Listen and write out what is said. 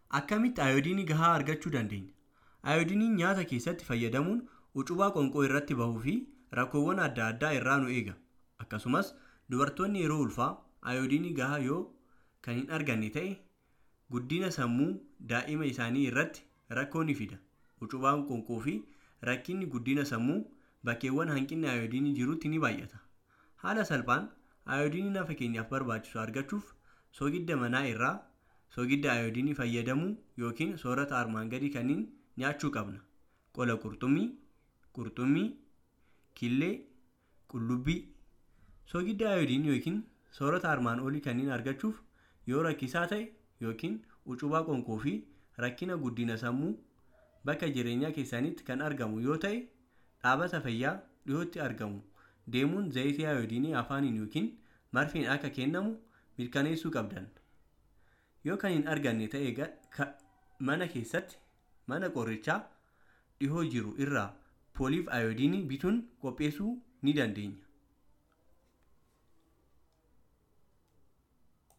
Akkamitti ayoodiinii gahaa argachuu dandeenya? Ayoodiiniin nyaata keessatti fayyadamuun ucubaa qonqoo irratti bahuu fi rakkoowwan adda addaa irraa nu eega. Akkasumas dubartoonni yeroo ulfaa ayoodiinii gahaa yoo kan hin arganne ta'e guddina sammuu daa'ima isaanii irratti rakkoo ni fida. Ucubaan qonqoo fi rakkinni guddina sammuu bakkeewwan hanqinni ayoodiinii jirutti ni baay'ata. Haala salphaan ayoodiinii nafa keenyaaf barbaachisu argachuuf soogidda manaa irraa soogidda ayoodiinii fayyadamuu yookiin soorata armaan gadii kanneen nyaachuu qabna. Qola qurxummii, qurxummii, killee, qullubbii. Soogidda ayoodiinii yookiin soorata armaan olii kanneen argachuuf yoo rakkisaa ta'e yookiin ucubaa qonqoo fi rakkina guddina sammuu bakka jireenyaa keessanitti kan argamu yoo ta'e dhaabbata fayyaa dhiyootti argamu deemuun zayitii ayoodiinii afaaniin yookiin marfeen akka kennamu mirkaneessuu qabdan. Yoo kan hin arganne ta'e mana keessatti mana qorichaa dhihoo jiru irraa pooliif ayoodiinii bituun qopheessuu ni dandeenya.